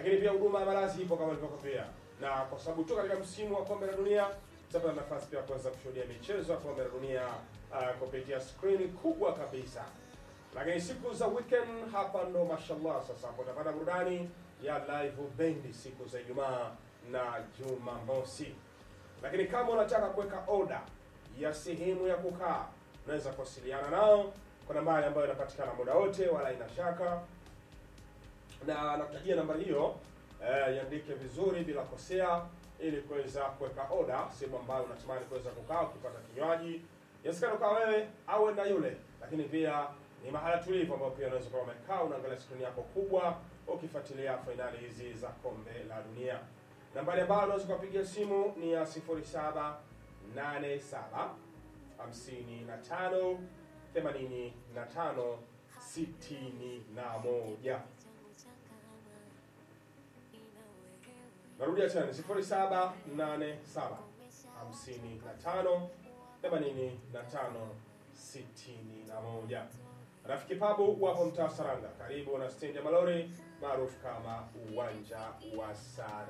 lakini pia huduma ya malazi ipo kama nilivyokwambia, na kwa sababu tu katika msimu wa kombe la dunia tutapata nafasi pia kuweza kushuhudia michezo ya kombe la dunia uh, kupitia skrini kubwa kabisa. Lakini siku za weekend hapa ndo mashallah, sasa hapo utapata burudani ya live bendi siku za Ijumaa na Jumamosi. Lakini kama unataka kuweka oda ya sehemu ya kukaa, unaweza kuwasiliana nao kwa nambari ambayo inapatikana muda wote, wala ina shaka, na nakutajia nambari hiyo eh, iandike vizuri bila kosea, ili kuweza kuweka oda sehemu ambayo unatamani kuweza kukaa ukipata kinywaji. Inawezekana ukawa wewe au na yule, lakini pia ni mahala tulivu ambapo pia unaweza kuwa umekaa unaangalia skrini yako kubwa ukifuatilia fainali hizi za kombe la dunia. Nambari ambayo unaweza kupigia simu ni ya 0787 55 85 61. Narudia tena 0787 55 85 61. Rafiki Pabu wapo mtaa Saranga, karibu na stendi ya malori maarufu kama uwanja wa Sara.